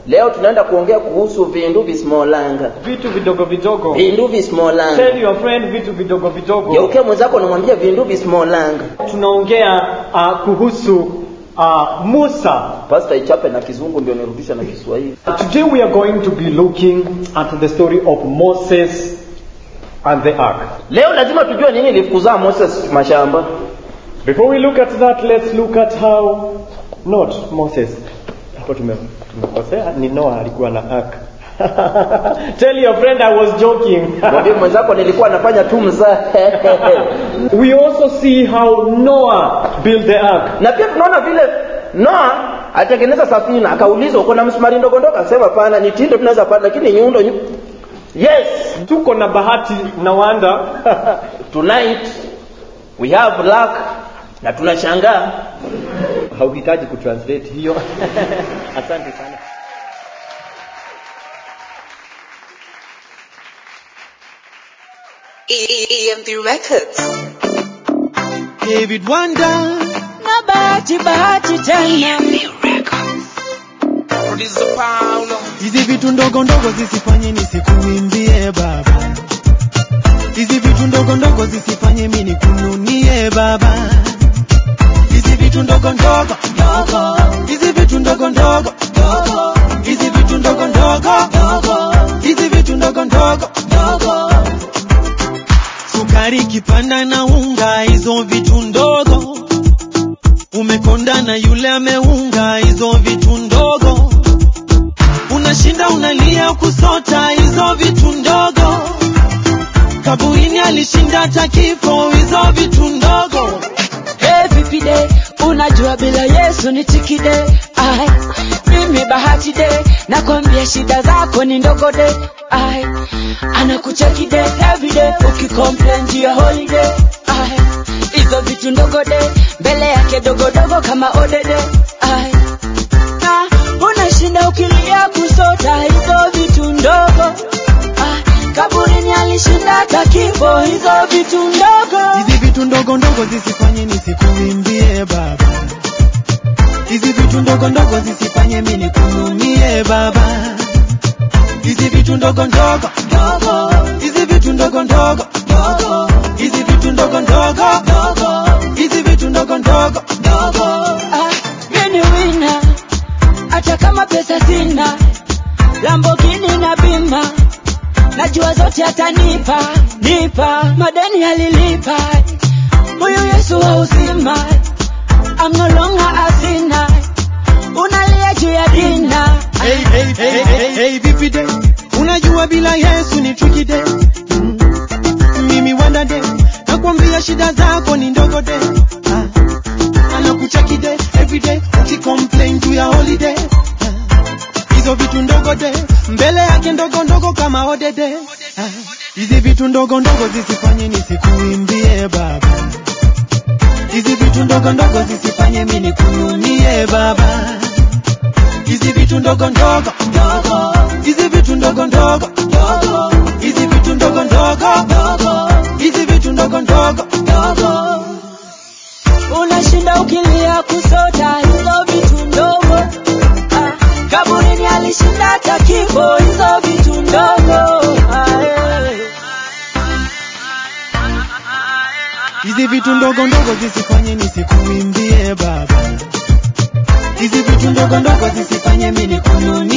leo tunaenda kuongea kuhusu vindu visimolanga vitu vidogo vidogo vindu visimolanga tell your friend vitu vidogo vidogo geukia mwenzako namwambia vindu visimolanga tunaongea uh, kuhusu uh, musa pasta ichape na kizungu ndio nirudisha na kiswahili today we are going to be looking at the story of moses and the ark leo lazima tujue nini ilifukuzaa moses mashamba before we look at that let's look at how not moses hapo tume- tumekosea ni noah alikuwa na ark tell your friend i was joking mwambie mwenzako nilikuwa nafanya tu mzaa we also see how noah built the ark na pia tunaona vile noa alitengeneza safina akaulizwa uko na msumari ndogo ndogo akasema pana ni tindo tunaweza pata lakini nyundo nyu... yes tuko na bahati na wanda tonight we have luck na tunashangaa hauhitaji kutranslate hiyo asante sana EMP Records. David Wanda na bahati bahati tena Producer Paulo. hizi vitu ndogo ndogo zisifanye nisikuimbie baba hizi vitu ndogo ndogo zisifanye mi nikununie baba hizi vitu ndogo ndogo ndogo hizi vitu ndogo ndogo ndogo hizi vitu ndogo ndogo ndogo hizi vitu ndogo ndogo ndogo sukari kipanda na unga hizo vitu ndogo umekonda na yule ameunga hizo vitu ndogo unashinda unalia kusota hizo vitu ndogo kaburini alishinda hata kifo hizo vitu ndogo hey, vipi de unajua bila yesu ni tikide ai mimi bahati de nakwambia shida zako ni ndogo de ai anakucheki de everyday ukicomplain juu ya holiday ai hizo vitu ndogo de mbele yake dogodogo kama odede ai na unashinda ukilia kusota hizo vitu ndogo ai kaburini alishinda hata kifo hizo vitu ndogo hizi vitu ndogo ndogo zisifanye nisikuimbie baba hizi vitu ndogo ndogo zisifanye mi nikununie baba hizi vitu ndogo ndogo ndogo hizi vitu ndogo ndogo ndogo hizi vitu ndogo ndogo ndogo hizi vitu ndogo ndogo ndogo Ah, mimi wina hata kama pesa sina lambogini na bima najua zote atanipa nipa madeni alilipa huyu yesu wa uzima I'm no longer a sinner unalia juu ya dina hey, hey, hey, hey, hey, vipi de unajua bila yesu ni tricky de mm. mimi wanda de nakwambia shida zako ni ndogo de ah. anakucheki de everyday ukicomplain juu ya holiday ah. hizo vitu ndogo de mbele yake ndogo ndogo kama odede ah. hizi vitu ndogo ndogo zisifanye nisikuimbie baba hizi vitu ndogo ndogo zisifanye mi nikununie baba hizi vitu ndogo ndogo ndogo hizi vitu ndogo ndogo ndogo hizi vitu ndogo ndogo ndogo hizi vitu ndogo ndogo ndogo unashinda ukilia kusota hizo vitu ndogo ah, kaburini alishinda hata kifo hizo vitu ndogo ah, eh. hizi vitu ndogo ndogo zisifanye nisikuimbie baba hizi vitu ndogo ndogo zisifanye mi nikununie